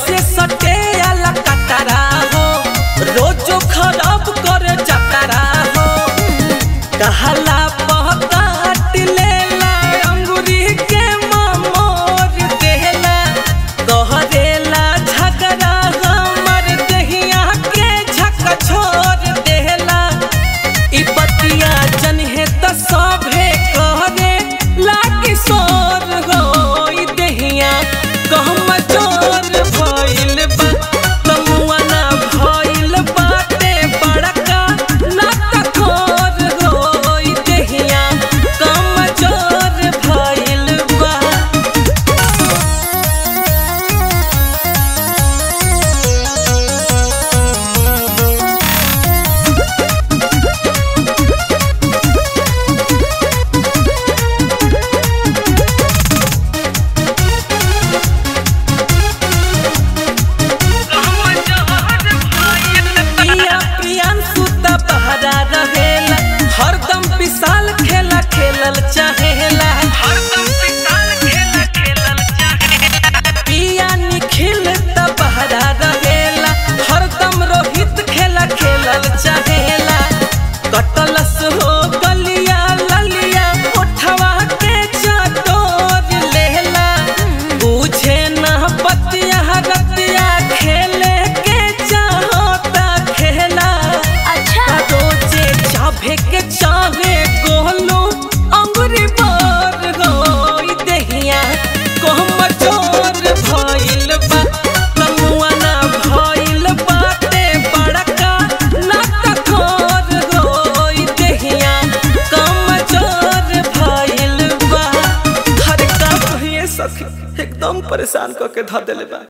से सटे आला कतरा हो रोजो खराब करे जतरा हो कहला पहकाट लेला अंगूरी के ममोर देला कहरेला झगड़ा हमर दहिया के झक छोड़ देला ई बतिया जनहे त सभे कहरे लागी सोर हो ई दहिया कहम चोर भइल बा तमुआना भइल बाटे बड़का नाक खोर हो ई दहिया कम चोर भइल बा पिया प्रियांशु त बहरा रहेला हरदम विशाल खेला खेलल चाहेला पिया निखिल त बहरा रहेला हरदम रोहित खेला खेलल चाहेला कटलस हो गलिया ललिया उठवा के चटोर लेला बुझे ना पतिया रतिया खेले के चाहता खेला अच्छा रोजे चाभे के चाहे गोलू अंगुरी बार गोई दहिया कहम चोर भइल बा तमुआना भइल बाटे बड़का नाक खोर गोई दहिया कम चोर भइल बा हर का कहिए सखी एकदम परेशान क के ध देले बा